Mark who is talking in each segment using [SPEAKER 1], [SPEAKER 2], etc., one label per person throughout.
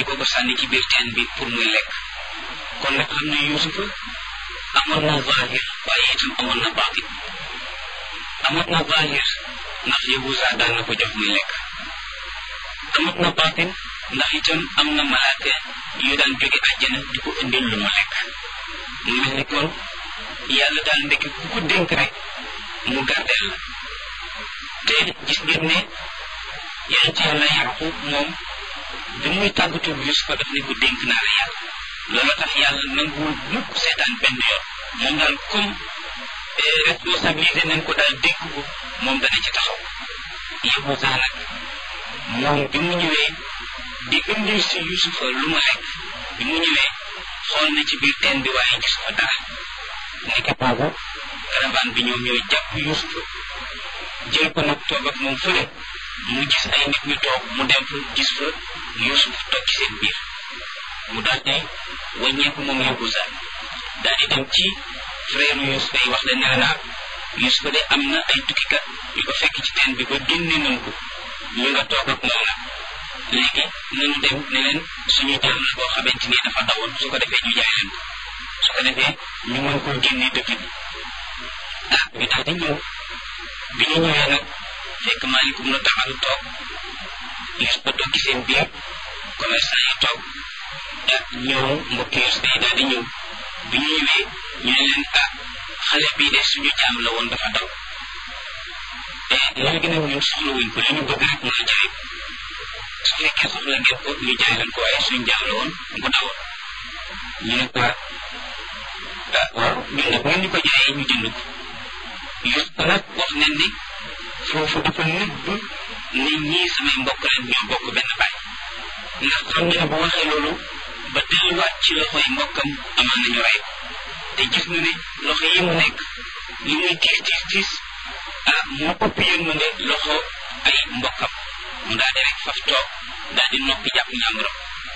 [SPEAKER 1] di ko ko sànni ci biir teen bi pour muy lekk kon nag xam ne yuusufa amoon na zahir waaye itam amoon na baatin amoon na zahir ndax yahuza daan na ko jox muy lekk amoon na baatin ndax itam am na malaaka yu daan jóge àjjana di ko indil lu mu lekk mu mel ni kon yàlla daal ndekki ku ko dénk rek mu gardeel la te gis ngeen ne yonent yàlla yaqub moom bi muy tàggatu Yusufa daf ne ko dénk naa la yàlla loolu tax yàlla nanguwul mukk seetaan benn yoon moom daal comme responsabilité nañ ko daal dénk ko moom dana ci taxaw Yahuza nag moom bi mu ñëwee di indil si Yusufa lu mu lekk bi mu ñëwee xool na ci biir teen bi waaye gis fa dara nekk boobu caravane bi ñoom ñooy jàpp Yusufa jël ko nag toog ak moom fële mu gis ay nit ñu toog mu dem fa gis fa Yusuf toog ci seen biir mu daal di wàññeeku moom Yahuza daal di dem ci frère Yusufa yi wax leen ne naa Yusufa de am na ay tukkikat yu ko fekk ci teen bi ba génne nañ ko ñu nga toog ak moom nag léegi nañu dem ne leen suñu jaam la boo xamante ni dafa dawoon su ko defee ñu jaay leen ko su ko defee ñu mën koo génne dëkk bi ah ñu daal di ñëw bi ñu ñëwee nag fekk maalikum na taxalu toog Yusufa toog ci seen biir commerçant yi toog ah ñëw mbokki Yusufa yi daal di ñëw bi ñu ñëwee ñu ne leen ah xale bii de suñu jaam la woon dafa daw te léegi nag ñun soxla wuñ ko li ñu bëgg rek mooy jaay ko su fekkee soxla ngeen ko ñu jaay leen ko waaye suñu jaam la woon bu dawoon ñu ne ko ah waaw ñun nag ngeen ñu ko jaayee ñu jënd ko Yusufa nag wax nañ ni foofu dafa nëbb nit ñi samay mbokk leen ñoo bokk benn baay ndax xam ne bu waxee loolu ba delluwaat ci loxoy mbokkam amaan nañu rey ko te gis na ne loxo yi mu nekk li muy tiis tiis tiis ah moo ëpp yërmande loxo ay mbokkam mu daal di rek faf toog daal di noppi jàpp ñàmburam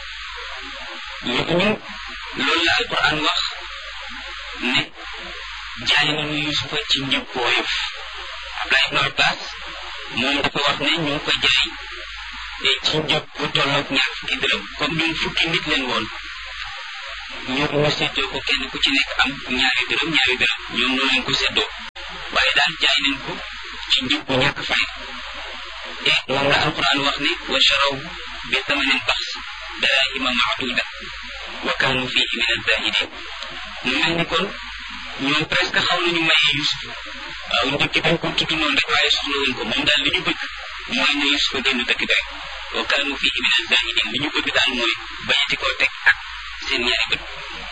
[SPEAKER 1] léegi ñun loolu la alquran wax ne jaay nañu yusufa ci njëg bu woyof Abdullah ibn Abbas moom dafa wax ne ñu ngi ko jaay ci njëg bu tolloog ñaar fukki dërëm comme ñun fukki nit leen woon ñoom ñu séddoo ko kenn ku ci nekk am ñaari dërëm ñaari dërëm ñoom noonu leen ko séddoo waaye daal jaay nañ ko ci njëg bu ñàkk fay te moom la alquran wax ne wa charaw bi thamanin baxs darahima maaduda wa kaanu fihi min azahidin mu mel ni kon ñoom presque xaw nañu maye Yusuf waaw njëkk dañ ko tudd noonu rek waaye soxla wuñ ko moom daal li ñu bëgg mooy ne Yusuf génn dëkk bi rek wa kaanu fihi min azahidin li ñu bëgg daal mooy bañati koo teg ak seen ñaari bët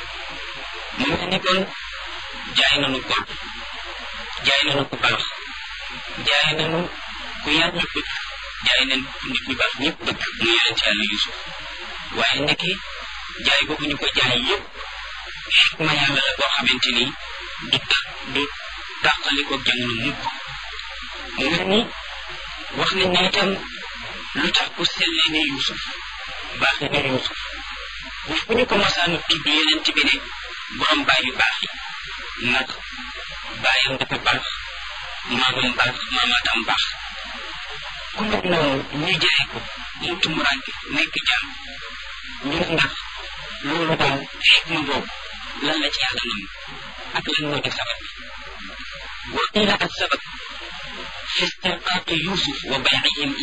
[SPEAKER 1] mu mel ni kon jaay nañu ko jaay nañu ku baax jaay nañu ku yàlla bëgg jaay nañ nit ñu baax ñëpp bëgg mu yonent yàlla Yusuf waaye ndekki jaay boobu ñu ko jaay yëpp xikma yàlla la boo xamante ni du ta du tàqaliko jamono mukk mu mel ni wax nañ ne itam lu tax ku sellee ne Yusuf baaxee ne Yusuf bu fu ñu ko masaan tudd yonent bi ne borom baay yu baax yi nag baayam dafa baax maamam baax maamaatam baax ku mel noonu ñu jaay ko mu tumuraanke nekk jaam ñu ne ndax loolu daal xikma boobu lan la ci yàlla nam ak lan moo di sabab bi wa qiila ak sabab fi istirqaaqi yusuf wa baycihim